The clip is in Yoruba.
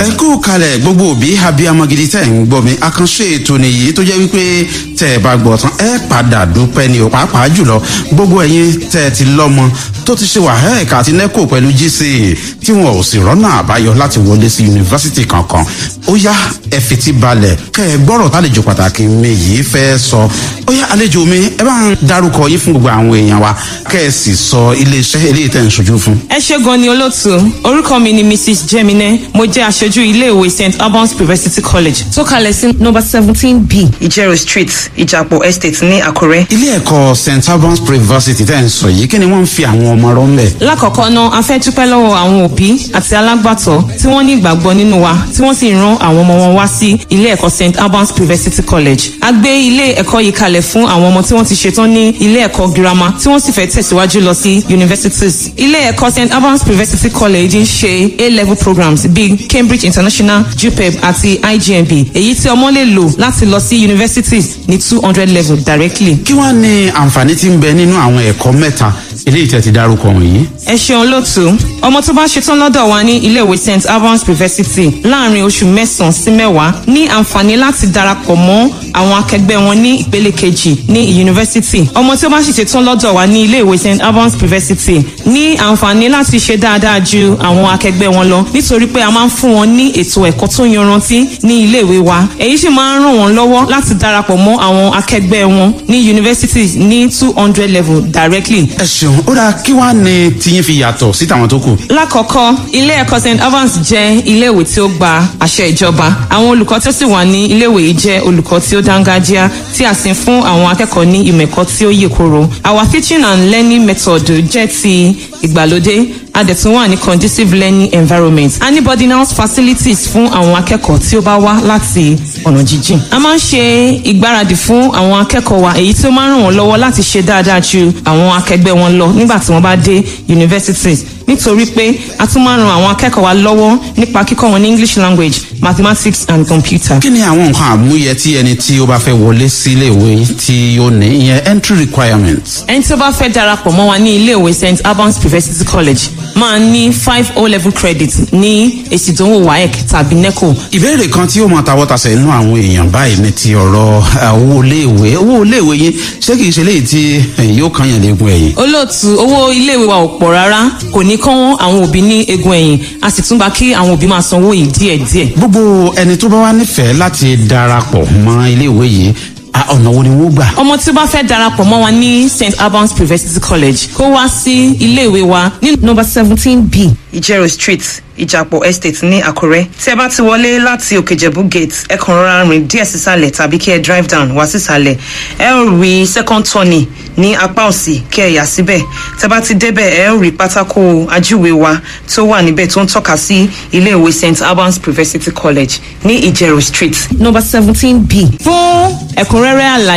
ẹ kú kalẹ̀ gbogbo òbí abiyamọ gidi tẹ̀ ń gbọ́ mi àkànṣe ètò nìyí tó jẹ́ wípé tẹ̀ ẹ bá gbọ́ tán ẹ padà dúpẹ́ ni ò pàápàá jùlọ gbogbo ẹ̀yin tẹ̀ ẹ ti lọ́mọ tó ti ṣe wàhálà àti nẹ́kò pẹ̀lú gca tí wọn ò sì rọ́nà àbáyọ láti wọlé sí yunifásitì kankan ó yá ẹ fetí balẹ̀ kẹ́ ẹ gbọ́rọ̀ tálejò pàtàkì mi yìí fẹ́ sọ ó yá àlejò mi ẹ bá ń darúkọ yín fún gbogbo àwọn èèyàn wa kẹ́ ẹ sì sọ iléeṣẹ́ eléyìí tẹ̀ ń ṣojú fún. ẹ ṣe gan ni olóòtú orúkọ mi ni mrs jemine mo jẹ aṣojú iléèwé st albans university college tó kalẹ̀ sí nọmba seventeen b ìjẹrò street ìjàpọ̀ estate ní àkúrẹ́. ilé ẹ̀kọ́ st albans university tẹ̀ ń sọ yìí kí ni wọ́n ń fi àwọn ọmọ rọ́ ń bẹ̀. lákọ̀ọ́kọ́ náà a fẹ́ dúpẹ́ lọ́wọ́ àwọn òbí àti alágbàtọ́ tí wọ́n ní ìgbàgbọ́ nínú wa tí wọ́n sì ran àwọn ọmọ wọn wá sí ilé ẹ̀kọ́ st albans university college. a gbé ilé ẹ̀kọ́ yìí kalẹ̀ fún àwọn ọmọ tí wọ́n ti ṣetán ní ilé ẹ̀kọ́ girama tí wọ́n sì fẹ́ tẹ̀síwájú lọ sí universities. ilé ẹ̀kọ́ st albans university college ń ṣe a-level programs bíi cambridge international jupeb àti igmb èyí tí ọmọ lè lò láti lọ sí universities ní two hundred level directly. kí wàá ní àǹfààní tí ń bẹ nínú àwọn ẹ̀kọ́ mẹ́ta eléyìí tẹ́ ti dárúkọ wọ̀nyí. ẹ ṣeun lótú ọmọ tó bá ṣetán lọ́dọ̀ wa ní iléèwé st albans university láàrin oṣù mẹ́sàn-án sí mẹ́wàá ní àǹfààní láti darapọ̀ mọ́ àwọn akẹgbẹ́ wọn ní ìpele kejì ní yunifásitì ọmọ tí ó bá sì ṣetán lọ́dọ̀ wa ní iléèwé st albans university ní àǹfààní láti ṣe dáadáa ju àwọn akẹgbẹ́ wọn lọ nítorí pé a máa ń fún wọn ní ètò ẹ̀kọ́ tó yanrantí ní iléèwé wa èyí sì máa ń ràn wọ́n lọ́wọ́ láti darapọ̀ mọ́ àwọn akẹgbẹ́ wọn ní yunifásitì ní two hundred level directly. ẹ ṣeun ó dáa kí wàá ní tiyín fi yàtọ̀ sí tàwọn tó kù. lákọ̀ọ́kọ́ ilé ẹ̀kọ́ st evans jẹ́ iléèwé tí ó gba àṣẹ ìjọba àwọn olùkọ́ tó sì wà ní iléèwé yìí jẹ́ olùkọ́ tí ó dángájíá tí a sì ń fún àwọn akẹ́kọ̀ọ́ ní ìmọ̀ ẹ̀kọ́ tí ó yè koro our teaching and learning method jẹ́ ti ìgbàlódé a dẹ̀ tún wà ní conducive learning environment a ní boarding house facilities fún àwọn akẹ́kọ̀ọ́ tí ó bá wá láti ọ̀nà jíjìn. a máa ń ṣe ìgbáradì fún àwọn akẹ́kọ̀ọ́ wa èyí tí ó máa ń ràn wọ́n lọ́wọ́ láti ṣe dáadáa ju àwọn akẹgbẹ́ wọn lọ nígbà tí wọ́n bá dé universities nítorí pé a tún máa ń ran àwọn akẹ́kọ̀ọ́ wa lọ́wọ́ nípa kíkọ́ wọn ní english language mathematics and computer. kí ni àwọn nǹkan àmúyẹ tí ẹni tí ó bá fẹ́ wọlé sí iléèwé tí ó ní ìyẹn entry requirements. ẹni tí ó bá fẹ́ darapọ̀ mọ́ wa ní iléèwé st albans university college máa ní five o level credit ní èsì ìdánwò waec tàbí neco. ìbéèrè kan tí ó máa tawọ́ tasẹ̀ nínú àwọn èèyàn báyìí ní ti ọ̀rọ̀ owó iléèwé owó iléèwé yín ṣé kìí ṣe léyìí tí yóò kàn yàn léegun ẹ̀yìn. olóòtú owó iléèwé wa ò pọ̀ rárá kò ní kán àwọn òbí ní egun ẹ̀yìn a sì tún gba kí àwọn òbí máa sanwó yìí díẹ̀díẹ̀. gbogbo ẹni tó bá wá nífẹ̀ẹ́ láti darapọ̀ mọ́ iléèwé yìí ọ̀nà wo ni wọ́n gbà. ọmọ tí ó bá fẹ́ darapọ̀ mọ́ wa ní st albans university college kó wá sí iléèwé wa ní nọmba seventeen b ìjẹrò street ìjàpọ̀ estate ní àkúrẹ́ tí ẹ bá ti wọlé láti òkèjẹ̀bú gate ẹ kàn rọra rìn díẹ̀ sísàlẹ̀ tàbí kí ẹ drive down wá sísàlẹ̀ ẹ ó rí second turning ní apá òsì kí ẹ yà síbẹ̀ tẹ bá ti débẹ̀ ẹ ó rí pátákó ajúwe wa tó wà níbẹ̀ tó ń tọ́ka sí iléèwé st albans university college ní ìjẹrò street nọmba seventeen b fún ẹ̀kúnrẹ́rẹ́ àlàyé.